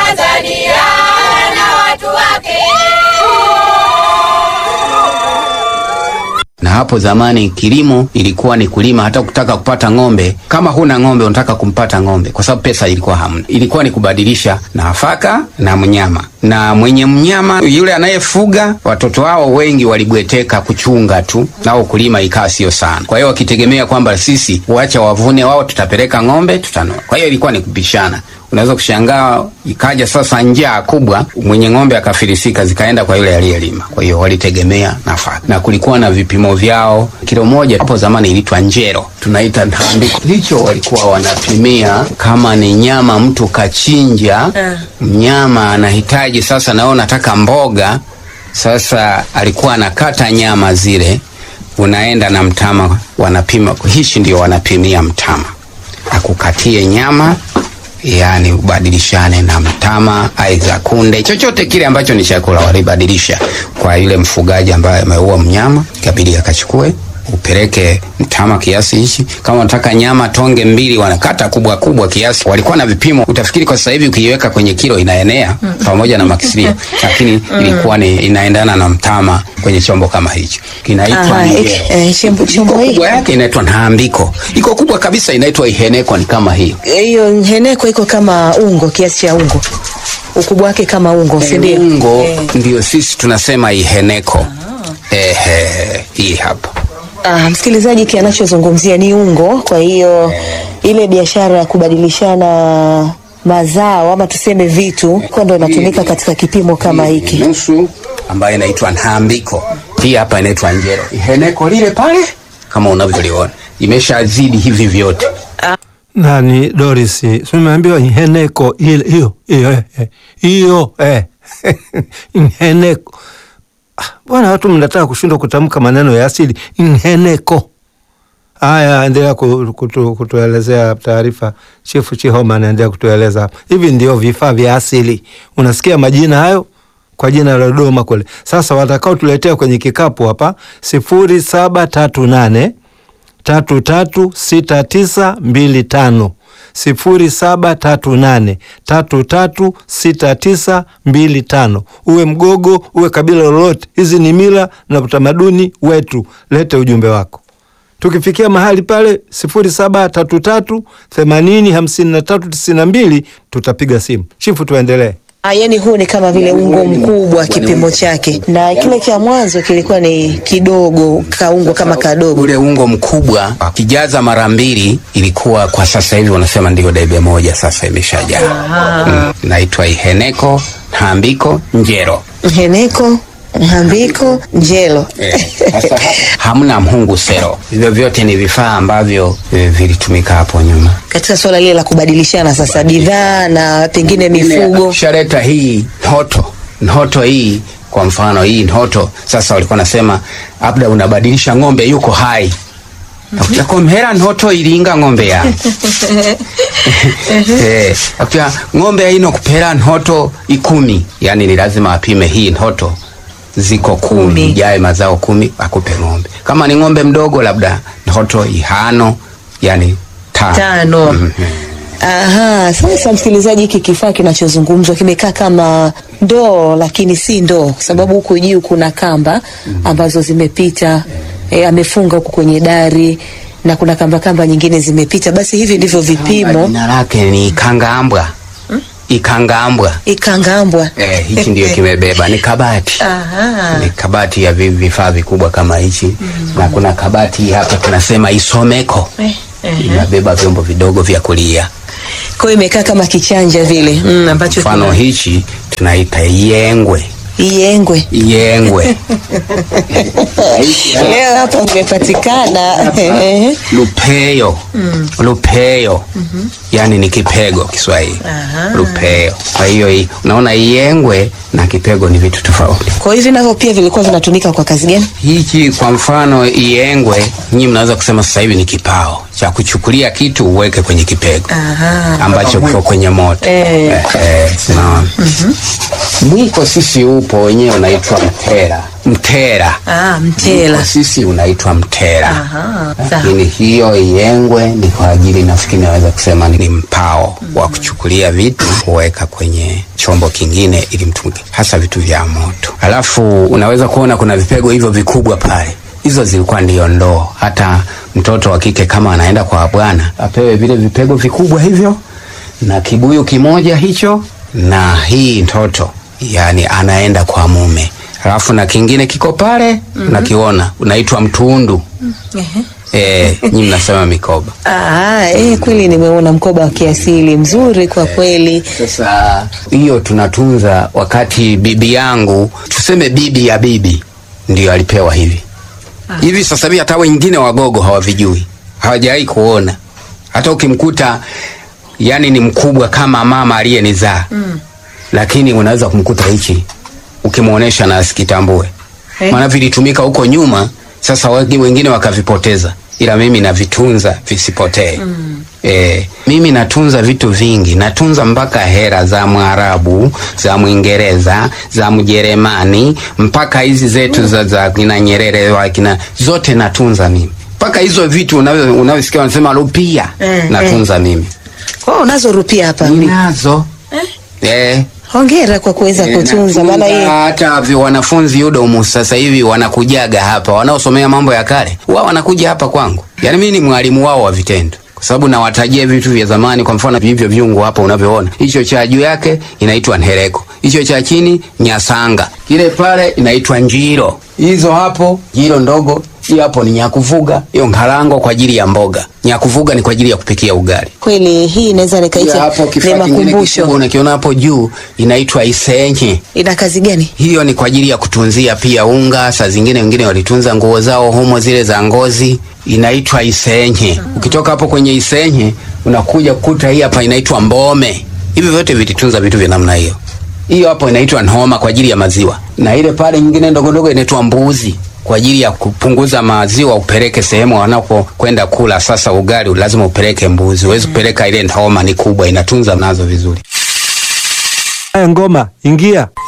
Tanzania na watu wake. Na hapo zamani kilimo ilikuwa ni kulima, hata kutaka kupata ng'ombe. Kama huna ng'ombe, unataka kumpata ng'ombe, kwa sababu pesa ilikuwa hamna. Ilikuwa ni kubadilisha nafaka na mnyama, na mwenye mnyama yule anayefuga, watoto wao wengi walibweteka kuchunga tu, nao kulima ikawa sio sana. Kwa hiyo wakitegemea kwamba sisi wacha wavune wao, tutapeleka ng'ombe, tutanua. Kwa hiyo ilikuwa ni kupishana. Unaweza kushangaa ikaja sasa njaa kubwa, mwenye ng'ombe akafilisika, zikaenda kwa yule aliyelima. Kwa hiyo walitegemea nafaka, na kulikuwa na vipimo vyao. Kilo moja hapo zamani ilitwa njero, tunaita ntambiko. Hicho walikuwa wanapimia kama ni nyama mtu kachinja, mnyama anahitaji sasa, nao nataka mboga. Sasa alikuwa anakata nyama zile, unaenda na mtama, wanapima. Hichi ndio wanapimia mtama, akukatie nyama yaani ubadilishane na mtama, aidha kunde, chochote kile ambacho ni chakula walibadilisha kwa yule mfugaji ambaye ameua mnyama, ikabidi akachukue upeleke mtama kiasi hichi. Kama unataka nyama tonge mbili, wanakata kubwa kubwa kiasi. Walikuwa na vipimo, utafikiri kwa sasa hivi ukiiweka kwenye kilo inaenea pamoja na makisirio, lakini ilikuwa ni inaendana na mtama kwenye chombo kama hicho, kinaitwa Aha, njeo. ik- eh, chombo- chombo hii kubwa yake inaitwa ntambiko, iko kubwa kabisa inaitwa iheneko, ni kama hii hiyo nheneko iko kama ungo, kiasi cha ungo, ukubwa wake kama ungo, si ndio? ungo Eh. ndio sisi tunasema iheneko. Ehe, hii hapa Ah, msikilizaji, hiki anachozungumzia ni ungo. Kwa hiyo ile biashara ya kubadilishana mazao ama tuseme vitu kwa ndo inatumika katika kipimo kama hiki. nusu ambayo inaitwa ntambiko. Hii hapa inaitwa njero. Iheneko lile pale kama unavyoliona imeshazidi hivi vyote. nani Doris, si umeambiwa nheneko ile hiyo hiyo eh, eh, hiyo eh. nheneko. Ah, Bwana, watu mnataka kushindwa kutamka maneno ya asili. Nheneko. Haya, endelea ku- kutu, kutuelezea taarifa. Chifu Chihoma anaendelea kutueleza hapa. Hivi ndio vifaa vya asili. Unasikia majina hayo kwa jina la Dodoma kule. Sasa watakao tuletea kwenye kikapu hapa sifuri saba tatu nane tatu tatu sita tisa mbili tano sifuri saba tatu nane tatu tatu sita tisa mbili tano. Uwe Mgogo uwe kabila lolote, hizi ni mila na utamaduni wetu. Lete ujumbe wako. Tukifikia mahali pale sifuri saba tatu tatu themanini hamsini na tatu tisini na mbili tutapiga simu. Chifu, tuendelee. Ah, yani huu ni kama vile ungo mkubwa kipimo chake, na kile cha mwanzo kilikuwa ni kidogo, kaungo kama kadogo. Ule ungo mkubwa kijaza mara mbili, ilikuwa kwa sasa hivi wanasema ndio debe moja, sasa imeshajaa. Mm, inaitwa iheneko, ntambiko, njero. Nheneko, nhambiko, njelo. Eh, sasa hapa hamna mhungu sero. Hivyo vyote ni vifaa ambavyo eh, vilitumika hapo nyuma. Katika swala lile la kubadilishana sasa bidhaa na pengine mifugo. Shareta hii nhoto nhoto hii kwa mfano hii nhoto sasa, walikuwa nasema labda unabadilisha ng'ombe yuko hai akuchakomhera nhoto ilinga ng'ombe ya eh, akucha ng'ombe ino kupera nhoto ikumi, yani ni lazima apime hii nhoto ziko kumi, Kumi. jae mazao kumi akupe ng'ombe. Kama ni ng'ombe mdogo labda nhoto ihano, yani tano, Tano. Mhm. Aha, sasa msikilizaji, hiki kifaa kinachozungumzwa kimekaa kama ndoo, lakini si ndoo, kwa sababu huku juu kuna kamba ambazo zimepita, e, amefunga huku kwenye dari na kuna kamba kamba nyingine zimepita. Basi hivi ndivyo vipimo Jina lake ni ikangambwa ikangambwa. ikangambwa. Eh, hichi ndio kimebeba ni kabati Aha. ni kabati ya vi- vifaa vikubwa kama hichi na kuna kabati hapa tunasema isomeko Eh, eh. inabeba vyombo vidogo vya kulia. Kwa hiyo imekaa kama kichanja vile mm, ambacho Mfano kina- hichi tunaita yengwe iengwe. yengwe Leo hapa imepatikana eh, lupeyo lupeyo yani ni kipego Kiswahili Aha. lupeyo. Kwa hiyo hii unaona yengwe na kipego ni vitu tofauti. kwa hivi navyo pia vilikuwa vinatumika kwa kazi gani? Hichi kwa mfano iengwe, nyinyi mnaweza kusema sasa hivi ni kipao cha kuchukulia kitu uweke kwenye kipego Aha. ambacho kiko kwenye moto Eh. eh, eh, unaona. Mwiko sisi upo wenyewe unaitwa mtera. mtera. Ah, mtela. Kwa sisi unaitwa mtera. Aha, sawa. Lakini hiyo iyengwe ni kwa ajili, nafikiri naweza kusema ni mpao wa kuchukulia vitu kuweka kwenye chombo kingine ili mtumike, hasa vitu vya moto. Alafu unaweza kuona kuna vipego hivyo vikubwa pale, hizo zilikuwa ndio ndoo. Hata mtoto wa kike kama anaenda kwa bwana apewe vile vipego vikubwa hivyo na kibuyu kimoja hicho na hii mtoto, yani anaenda kwa mume. Alafu na kingine kiko pale unakiona, unaitwa mtundu. Ehe. Eh, nyinyi mnasema mikoba. Ah, eh, kweli nimeona mkoba wa kiasili mzuri kwa kweli. Sasa hiyo tunatunza. Wakati bibi yangu, tuseme bibi ya bibi, ndio alipewa hivi hivi. Sasa hivi hata wengine wagogo hawavijui, hawajawahi kuona. Hata ukimkuta yani ni mkubwa kama mama aliyenizaa Mm. lakini unaweza kumkuta hichi ukimwonyesha na asikitambue Eh. maana vilitumika huko nyuma, sasa wengi- wengine wakavipoteza, ila mimi navitunza visipotee. mm. E, mimi natunza vitu vingi, natunza mpaka hera za Mwarabu, za Mwingereza, za Mjerumani, mpaka hizi zetu za, za kina Nyerere wa kina zote natunza mimi, mpaka hizo vitu unavyo- unavyosikia wanasema rupia Eh, natunza mimi, Kwa hiyo unazo rupia hapa. ninazo eh. Hongera kwa kuweza Eh, kutunza maana natunza hii hata vi- wanafunzi UDOM sasa hivi wanakujaga hapa, wanaosomea mambo ya kale, wao wanakuja hapa kwangu. Yaani mimi ni mwalimu wao wa vitendo, kwa sababu nawatajia vitu vya zamani. Kwa mfano hivyo vyungu hapa unavyoona, hicho cha juu yake inaitwa nhereko, hicho cha chini nyasanga, kile pale inaitwa njiro, hizo hapo njiro ndogo, hiyo hapo ni nyakuvuga, hiyo ngarango kwa ajili ya mboga, nyakuvuga ni kwa ajili ya kupikia ugali. kweli hii inaweza Hiyo nikaita hapo ni kifaa kingine kikubwa makumbusho. unakiona hapo juu inaitwa isenye Ina kazi gani? hiyo ni kwa ajili ya kutunzia pia unga. Saa zingine wengine walitunza nguo zao humo, zile za ngozi, inaitwa isenye. Ukitoka hapo kwenye isenye unakuja kukuta hii hapa inaitwa mbome. Hivi vyote vilitunza vitu vya namna hiyo. Hiyo hapo inaitwa nhoma kwa ajili ya maziwa, na ile pale nyingine ndogo ndogo inaitwa mbuzi kwa ajili ya kupunguza maziwa, upeleke sehemu wanapokwenda kula. Sasa ugali lazima upeleke mbuzi, huwezi kupeleka ile nhoma, ni kubwa, inatunza nazo vizuri. Haya, ngoma ingia.